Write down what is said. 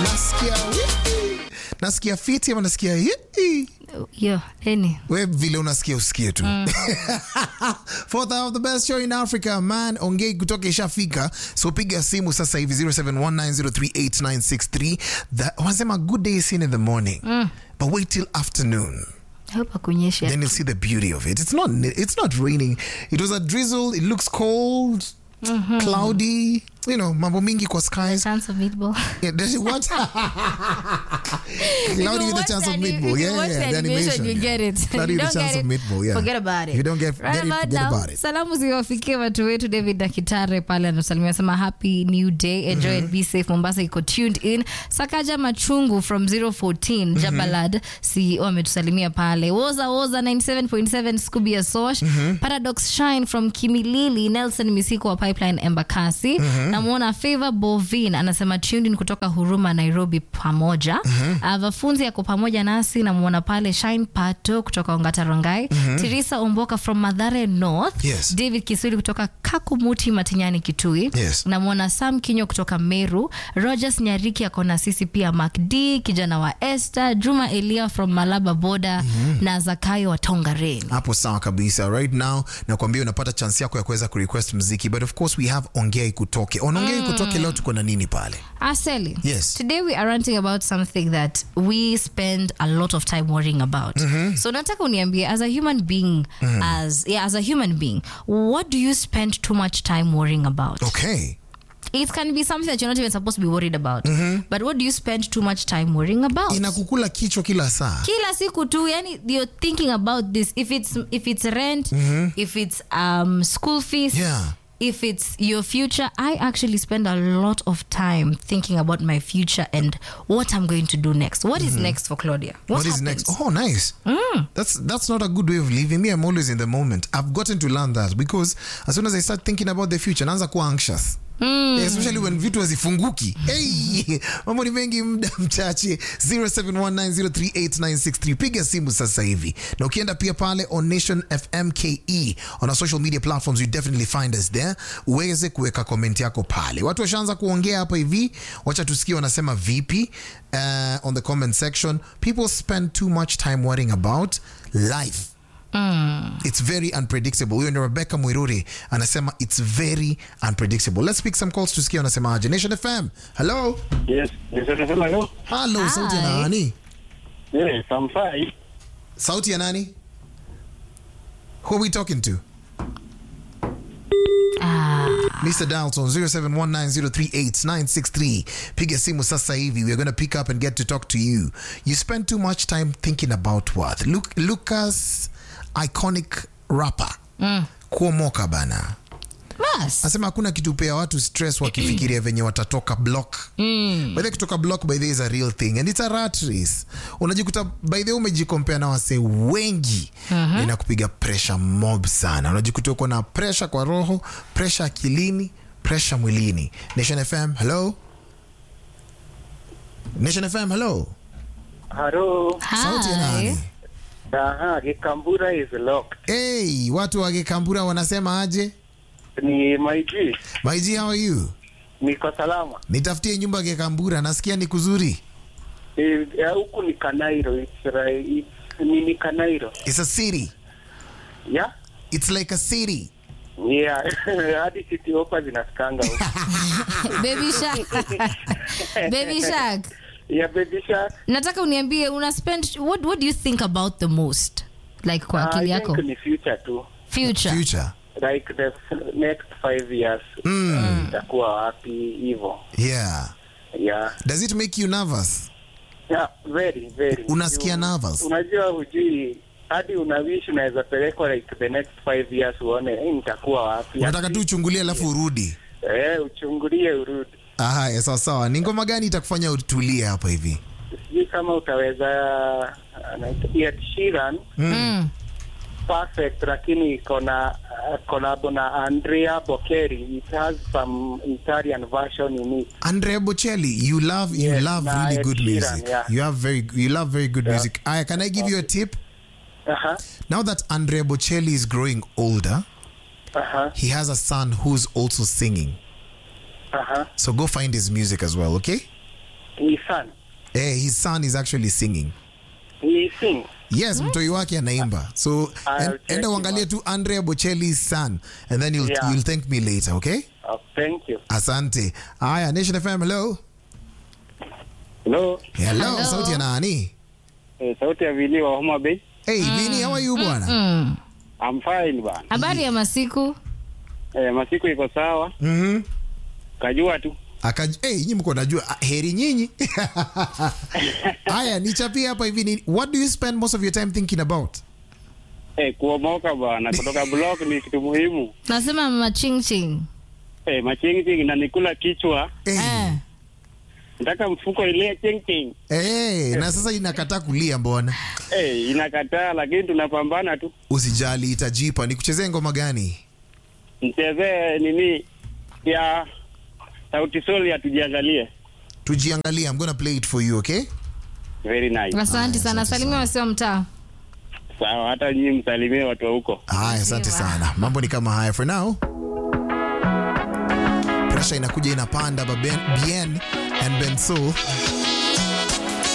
nasikia wii. nasikia fiti ama nasikia hii Yo, any. we vile unasikia usikie tu fourth hour of the best show in africa man ongei kutoka ishafika so piga simu sasa hivi 0719038963 That- wanasema good day is seen in the morning but wait till afternoon Hope akunyeshe. then you'll see the beauty of it. It's not. It's not raining. It was a drizzle. It looks cold, cloudy. You know, mambo mingi kwa skies. Chance of meatball. Yeah, does it what? cloudy with a watch chance the of anim- meatball. if you Yeah, watch yeah, the the animation, animation. you get it. Cloudy You with a don't chance get of it, meatball. Yeah. forget about it. If you don't get, Right get it, about forget now, about it. salamu ziwafikie watu wetu david dakitare pale anasalimia sema happy new day enjoy and be safe mombasa iko tuned in sakaja machungu from 014 jabalad ceo ametusalimia pale woza woza 97.7 scooby ya sosh paradox shine from kimilili nelson misiko wa pipeline embakasi namwona favor bovin anasema tuned in kutoka huruma nairobi pamoja Ah, vafunzi yako pamoja nasi namwona pale shine pato kutoka ongata rongai tirisa omboka from madhare north Yes. david kisuli kutoka kakumuti matinyani kitui Yes. namwona sam kinyo kutoka meru rogers nyariki ako na sisi pia macd kijana wa este juma elia from malaba boda na zakayo wa tongareni hapo sawa kabisa right now nakwambia unapata chance yako ya kuweza kurequest mziki but of course we have ongei kutoke on ongei kutoke leo tuko na nini pale Aseli. Yes. Today we are ranting about something that we spend a lot of time worrying about. So nataka uniambie as a human being as yeah as a human being what do you spend too much time worrying about? okay It can be something that you're not even supposed to be worried about. But what do you spend too much time worrying about? inakukula kichwa kila saa kila siku tu yani you're thinking about this if it's if it's rent if it's um school fees Yeah. if it's your future i actually spend a lot of time thinking about my future and what i'm going to do next What is next for claudia what, what is happens? next? Oh, nice. That's that's not a good way of living. Me, I'm always in the moment. I've gotten to learn that because as soon as I start thinking about the future, naanza kuwa anxious. especially when vitu hazifunguki hey, mambo ni mengi muda mchache 0719038963 piga simu sasa hivi na ukienda pia pale on nation fm ke on our social media platforms you definitely find us there uweze kuweka comment yako pale watu washaanza kuongea hapa hivi wacha tusikie wanasema vipi uh, on the comment section people spend too much time worrying about life it's very unpredictable huyo ni rebecca mwiruri anasema it's very unpredictable let's pick some calls tusikia wanasemaje nation fm hello Yes, nisema hello. hello sauti ya Hi. nani Yes, I'm fine. sauti ya nani who are we talking to Mr. Dalton 0719038963 piga simu sasa hivi we're going to pick up and get to talk to you you spend too much time thinking about what Luke, Lucas iconic rapper kuomoka bana Bas. nasema hakuna kitu pea watu stress wakifikiria venye watatoka block mm. by the way, kutoka block by the way is a real thing and it's a rat race unajikuta by the way umejikompea na wasee wengi uh-huh. inakupiga pressure mob sana unajikuta uko na pressure kwa roho pressure akilini pressure mwilini nation fm hello nation fm hello Hello. sauti ya Hi. nani Aha, Gikambura is locked. hey, watu wa Gikambura wanasema aje Ni maiji. maiji how are you Niko salama. nitafutie nyumba Gikambura nasikia ni kuzuri Eh, ya huku ni Kanairo. It's right. It's, ni ni Kanairo. it's a city Yeah? it's like a city Yeah. Hadi city hopper zinasikanga huku. baby shark baby shark yeah, baby shark. nataka uniambie una spend what, what do you think about the most like kwa Ah, akili I yako think ni future tu. future future Like the f- next five years. Mm. Itakuwa wapi hivyo. yeah Yeah. does it make you nervous Yeah, very, very. Unasikia You- nervous? Unajua hujui hadi unawishi unaweza pelekwa like the next five years uone eh, nitakuwa wapi. unataka tu uchungulie alafu urudi Eh, uchungulie urudi. haya sawa sawa ni ngoma gani itakufanya utulie hapa hivi Sijui kama utaweza anaitwa Ed Sheeran mm. perfect, lakini iko na uh, collab na Andrea Bocelli. It has some Italian version in it. Andrea Bocelli you love you Yes, love na really Ed good Sheeran, music yeah. you have very you love very good music aya can I give you a tip Uh-huh. now that Andrea Bocelli is growing older Uh-huh. he has a son who's also singing Uh-huh. so go find his music as well okay his son. Eh, his son is actually singing. He sings. Yes, mtoi wake anaimba. So I'll en, check enda him uangalie out. tu Andrea Bocelli's son and then you'll, Yeah. you'll thank me later, okay? Oh, thank you. Asante. Haya, Nation FM, hello. Hello. Hello, Hello. sauti ya nani? Eh, sauti ya Vili wa Homa Bay. Hey, Vini, how are you bwana? Mm. I'm fine bana. habari ya masiku Eh, masiku iko sawa. Mhm. Kajua tu. Akaj hey, nyinyi mko najua ah, heri nyinyi. Haya, nichapie hapa hivi ni what do you spend most of your time thinking about? Eh, kuomoka bana kutoka block ni kitu muhimu. nasema machingching Eh, machingi inanikula kichwa. Hey. eh. Nataka mfuko ile ching ching. Hey, na sasa inakataa kulia mbona? Eh, inakataa lakini tunapambana tu. Usijali itajipa. Nikuchezee ngoma gani? Mchezee nini ya Sauti Sol ya tujiangalie. Tujiangalie. I'm gonna play it for you, okay? Very nice. asante sana salimia wasio mtaa Sawa, hata nyinyi msalimie watu wa huko. Haya, asante Sawa. sana. Mambo ni kama haya for now. Pressure inakuja inapanda ba Ben- Bien and Benso